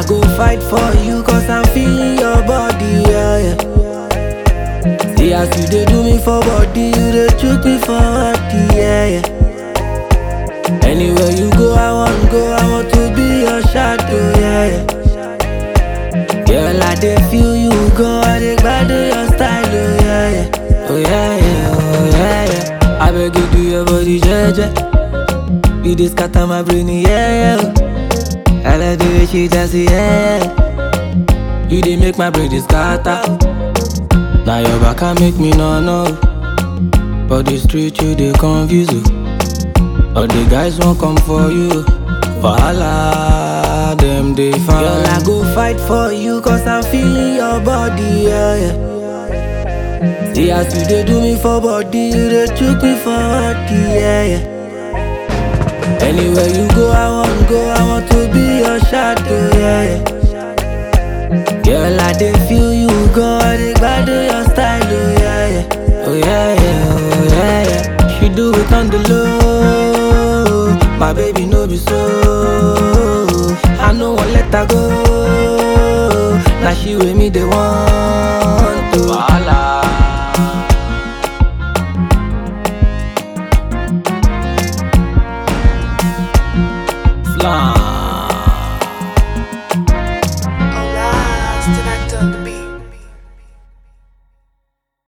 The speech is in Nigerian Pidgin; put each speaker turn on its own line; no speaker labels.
I go fight for you cause I'm feeling your body, yeah, yeah. See as you dey do me for body, you dey chook me for body, yeah, yeah. Anywhere you go, I want go, I want to be your shadow, yeah, yeah. Girl, I dey feel you go, I dey gbadu your style, oh yeah, yeah. Oh yeah, yeah, oh yeah, yeah. I beg you do your body, jeje. You dey scatter my brain, yeah, yeah. I like the way she dance, yeah, yeah. You dey make my brain dey scatter. Now your back can make me no no. But the street you dey confuse you. All the guys won't come for you. Wahala, them they find. Girl, I go fight for you cause I'm feeling your body, yeah, yeah. See as you dey do me for body, you dey chook me for body, yeah, yeah. Anywhere you go, I want go, I want to be your shadow, yeah, yeah. Girl, I dey feel you go, I dey gbadu your style, oh yeah, yeah. Oh yeah, yeah, oh yeah, yeah. She do it on the low, my baby no be so. I no wan let her go, now she with me they want to. Wahala. Slam.